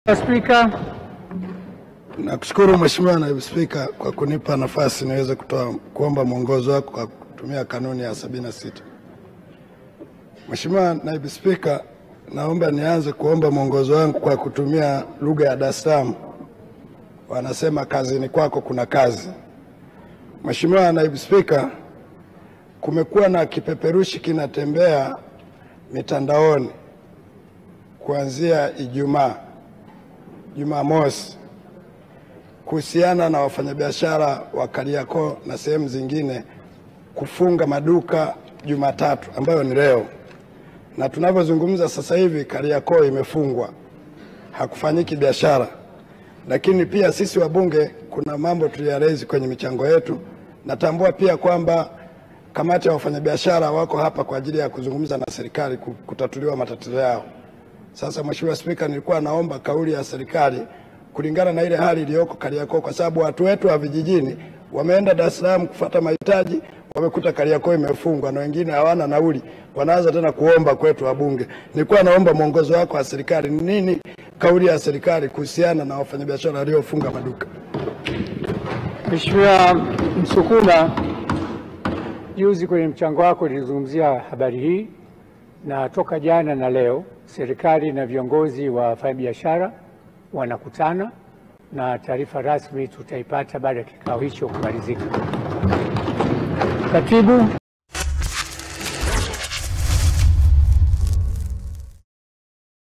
Spika, Nakushukuru Mheshimiwa Naibu Spika kwa kunipa nafasi niweze kutoa kuomba mwongozo wako kwa kutumia kanuni ya 76. Mheshimiwa Naibu Spika, naomba nianze kuomba mwongozo wangu kwa kutumia lugha ya Dar es Salaam. Wanasema kazini kwako kuna kazi. Mheshimiwa Naibu Spika, kumekuwa na kipeperushi kinatembea mitandaoni kuanzia Ijumaa, Jumamosi kuhusiana na wafanyabiashara wa Kariakoo na sehemu zingine kufunga maduka Jumatatu ambayo ni leo, na tunavyozungumza sasa hivi Kariakoo imefungwa, hakufanyiki biashara. Lakini pia sisi wabunge kuna mambo tuliyarezi kwenye michango yetu. Natambua pia kwamba kamati ya wafanyabiashara wako hapa kwa ajili ya kuzungumza na serikali ku- kutatuliwa matatizo yao. Sasa Mheshimiwa Spika, nilikuwa naomba kauli ya serikali kulingana na ile hali iliyoko Kariakoo, kwa sababu watu wetu wa vijijini wameenda Dar es Salaam kufuata mahitaji, wamekuta Kariakoo imefungwa na wengine hawana nauli, wanaanza tena kuomba kwetu wabunge. Nilikuwa naomba mwongozo wako wa serikali, ni nini kauli ya serikali kuhusiana na wafanyabiashara waliofunga maduka? Mheshimiwa Msukuma, juzi kwenye mchango wako nilizungumzia habari hii, na toka jana na leo serikali na viongozi wa wafanyabiashara wanakutana na taarifa rasmi tutaipata baada ya kikao hicho kumalizika. Katibu,